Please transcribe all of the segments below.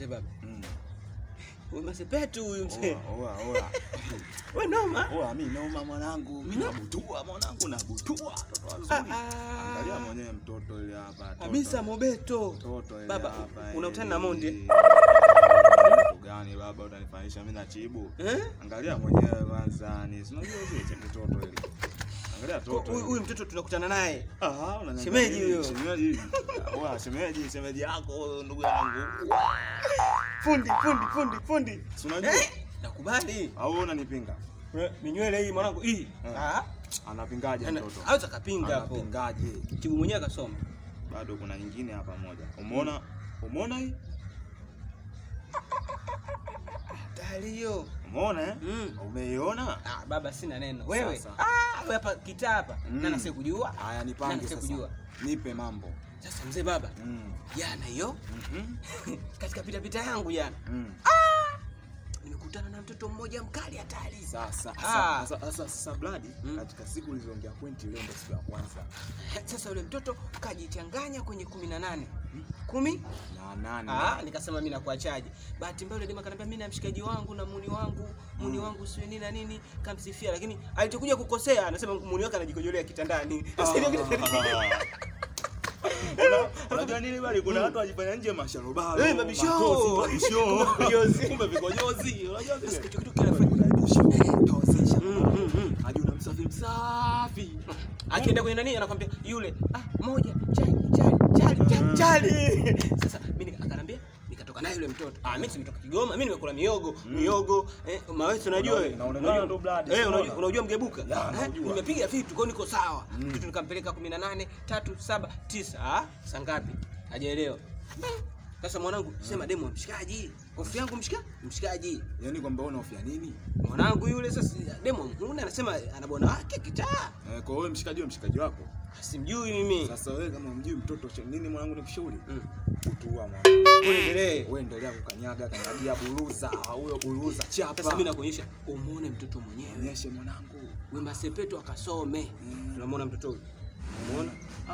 Mzee baba. Mm. Huyu masepetu huyu mzee. Oa, oa, oa. Wewe noma. Oa, mi noma mwanangu, mi nabutua mwanangu, nabutua. Watoto wazuri. Ah, Angalia ah. mwenyewe mtoto ile hapa. toto. Hamisa Mobeto. Mtoto ile Baba, hapa. unakutana na Mondi, eh? Kitu gani baba utanifanisha mimi na chibu? Eh? Angalia mwenyewe kwanza, ni si unajua zile cha mtoto ile. Angalia toto. Huyu huyu mtoto tunakutana naye. Ah, unaniangalia Shemeji nini? huyo. Shemeji. Oa, shemeji, shemeji yako huyo ndugu yangu. Fundi, fundi, fundi, fundi. Si unajua? Eh? Nakubali. Au wewe unanipinga? We, Minywele hii mwanangu hii. Eh. Ah. Anapingaje ana- mtoto? Haweza kapinga hapo. Anapingaje? Chibu mwenyewe akasoma. Bado kuna nyingine hapa moja. Umeona? Umeona hii? Tayari hiyo. Umeona eh? Mm. Umeiona? Ah, baba sina neno. Wewe. Sasa. Ah, wewe hapa kitaa hapa. Mm. Nani asikujua? Haya Nani nipange sasa. asikujua? Nipe mambo. Sasa mzee baba, Mm. jana hiyo Mhm. katika pita pita yangu jana Mm. nimekutana na mtoto mmoja mkali hatari. Sasa Ah. sasa sasa sasa Bladi Mm. katika siku ulizoongea pointi leo ndio siku ya kwanza. Sasa yule mtoto kajichanganya kwenye kumi na nane kumi Na nane. Ah, nikasema mimi nakuachaje. Bahati mbaya yule dema kaniambia mimi na mshikaji wangu na muni wangu, muni Mm. wangu sio nini na nini, kamsifia lakini alichokuja kukosea anasema muni wake anajikojolea kitandani. Sasa ile Una- Unajua nini bali kuna watu wajifanya nje masharobaro. Eh, mabisho. matozi, mabisho. Vikonyozi. Kumbe vikonyozi. Unajua Sasa vile? kitu kitu kinafanya Tozesha. Mm, mm, mm. Hadi unamsafi msafi. akienda kwenye nani anakwambia yule ah moja chali chali chali chali, chali. Sasa mimi nika- akanambia nikatoka naye yule mtoto ah mimi nimetoka Kigoma mimi nimekula miogo miogo eh, maweso unajua Una- wewe unaonekana Unajua- ndo blood, eh unaona? unajua unajua mgebuka Ya, eh, naujua. nimepiga vitu kwa hiyo niko sawa Mm. kitu nikampeleka 18 3 7 9 ah saa ngapi hajaelewa sasa mwanangu sema demo mshikaji hofu yangu mshika mshikaji Yaani kwamba wewe unahofia nini? mwanangu yule sasa demo muone anasema ana bwana wake kitaa Eh, kwa wewe mshikaji wewe mshikaji wako. simjui mimi Sasa wewe kama umjui mtoto cha- nini mwanangu nikushauri? Mm. Utua mwanangu. Uendelee. Wewe endelea kukanyaga kanyagia buruza, huyo buruza chapa. Sasa mimi nakuonyesha umuone mtoto mwenyewe. Nionyeshe mwanangu. Wemba Sepetu akasome. Mm. Tunamwona mtoto huyu. Umeona?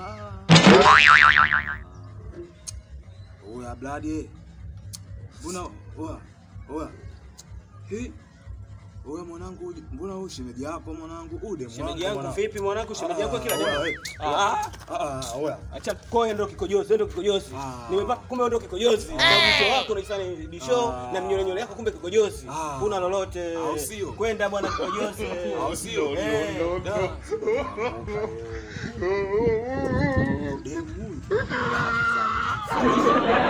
Oya bladi. Mbona oya oya. Hii Oya mwanangu, huyu- mbona huyu shemeji yako mwanangu? Ude Shemeji yangu vipi mwanangu? Shemeji yako kila Ah, jambo. eh. Ah, Ah, ah, oya. acha koe ndo kikojozi, ndo kikojozi. Ah. Nimepata kumbe ndo kikojozi. Na bisho wako unajifanya bisho Ah. na mnyole nyole yako kumbe kikojozi. Ah. Kuna lolote. Au sio? Kwenda bwana kikojozi. Au sio? Eh, Ndio, ndio, da. Demu huyu.